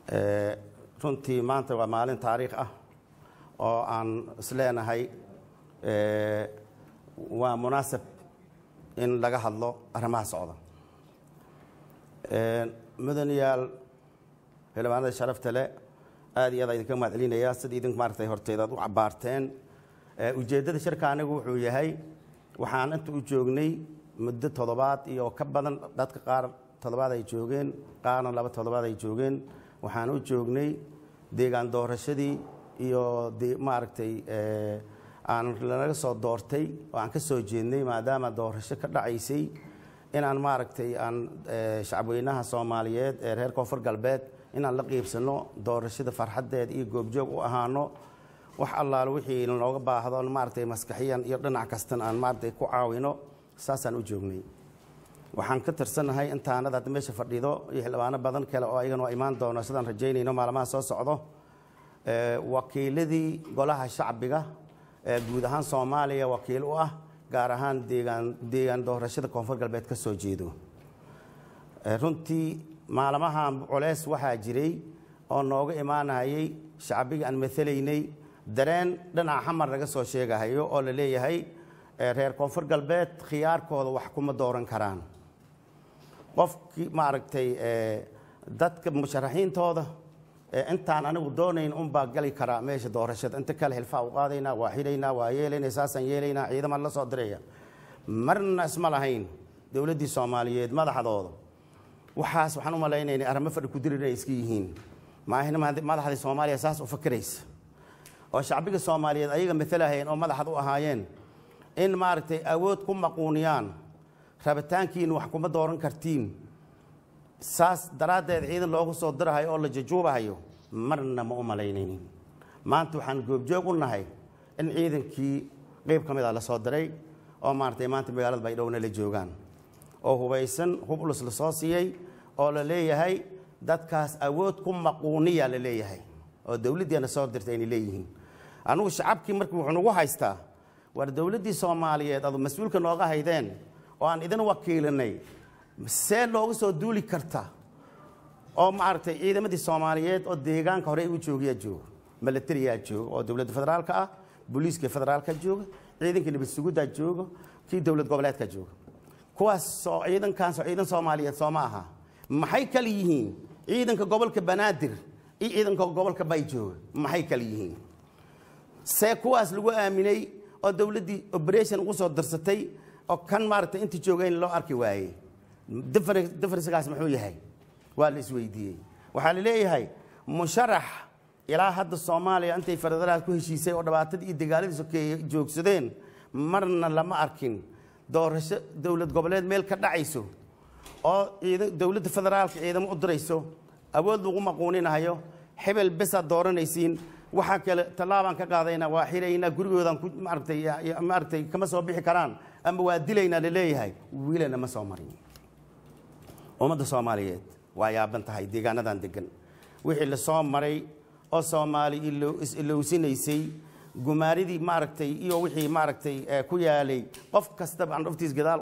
runtii maanta waa maalin taariikh ah oo aan isleenahay waa munaasab in laga hadlo arrimaha socda mudanayaal xildhibaanada sharafta le aad iyo aad a idinka mahad celinayaa sida idink maaragtay horteed aad u cabaarteen ujeeddada shirka anigu wuxuu yahay waxaan inta u joognay muddo toddobaad iyo ka badan dadka qaar toddobaad ay joogeen qaarna laba toddobaad ay joogeen waxaan u joognay deegaan doorashadii iyo maaragtay aan lanaga soo doortay oo aan ka soo jeednay maadaama doorasho ka dhacaysay inaan maaragtay aan shacabweynaha soomaaliyeed ee reer koonfur galbeed inaan la qiibsano doorashada farxaddeed iyo goobjoog u ahaano wax allaale wixii looga baahdo maaragtay maskaxiyan iyo dhinac kastan aan maaragtay ku caawino saasaan u joognay waxaan ka tirsannahay intaanad hadda meesha fadhido iyo xildhibaano badan kale oo ayagana waa imaan doono sidaan rajaynayno maalmaha soo socdo wakiiladii golaha shacbiga ee guud ahaan soomaaliya wakiil u ah gaar ahaan deegaan deegaan doorashada koonfur galbeed ka soo jeedo runtii maalmahan culeys waxaa jiray oo nooga imaanayay shacbigii aan matalaynay dareen dhinaca xamar laga soo sheegahayo oo la leeyahay reer koonfur galbeed khiyaarkooda wax kuma dooran karaan qofkii maaragtay dadka musharaxiintooda intaan anigu doonayn unbaa gali karaa meesha doorashada inta kale hilfaa u qaadaynaa waa xidhaynaa waa yeelaynaa saasaan yeelaynaa ciidamaan la soo diraya marna isma lahayn dowladdii soomaaliyeed madaxdooda waxaas waxaan u malaynaynay arrimo fadhi ku dirir inay iska yihiin maahina madaxdii soomaaliya saas u fakiraysa oo shacbiga soomaaliyeed ayaga matalahayeen oo madaxad u ahaayeen in maaragtay awood ku maquuniyaan rabitaankiina wax kuma dooran kartiin saas daraaddeed ciidan loogu soo dirahayo oo la jajuubahayo marna ma u malaynaynin maanta waxaan goobjoog u nahay in ciidankii qeyb ka mid a la soo diray oo maaragtay maanta magaalada baydhowna la joogaan oo hubaysan hub ulus la soo siiyey oo la leeyahay dadkaas awood ku maquuniya la leeyahay oo dowladdiina soo dirtay inay leeyihiin anugu shacabkii markii wuxuu nagu haystaa war dowladdii soomaaliyeed adu mas-uulka nooga haydeen oo aan idin wakiilinay see looga soo duuli karta oo maaragtay ciidamadii soomaaliyeed oo deegaanka hore u joogayaa jooga milatariyaa jooga oo dowladda federaalka ah booliiska federaalka jooga ciidankii nabad suguddaa jooga kii dowlad goboleedka jooga kuwaas oo ciidankaas oo ciidan soomaaliyeed soo ma aha maxay kale yihiin ciidanka gobolka banaadir iyo ciidanka gobolka bay jooga maxay kale yihiin see kuwaas lagu aaminay oo dowladdii operation ugu soo darsatay oo kan maaragtay inta jooga in loo arki waayey differencekaas muxuu yahay waa la isweydiiyey waxaa la leeyahay musharax ilaa hadda soomaaliya intay federaalad ku heshiisay oo dhibaatadii iyo dagaaladii sokeeye joogsadeen marna lama arkin doorasho dowlad goboleed meel ka dhacayso oo dowladda federaalka ciidamo u dirayso awood lagu maquuninahayo hebel besaad dooranaysiin waxaa kale tallaabaan ka qaadaynaa waa xiraynaa gurigoodaan ku maaragtay maaragtay kama soo bixi karaan ama waa dilaynaa la leeyahay wiilana ma soo marin ummadda soomaaliyeed waa yaaban tahay deegaanadan degan wixii la soo maray oo soomaali is-ilowsinaysay gumaaridii maaragtay iyo wixii maaragtay ku yaalay qof kastaba aan dhuftiis gadaal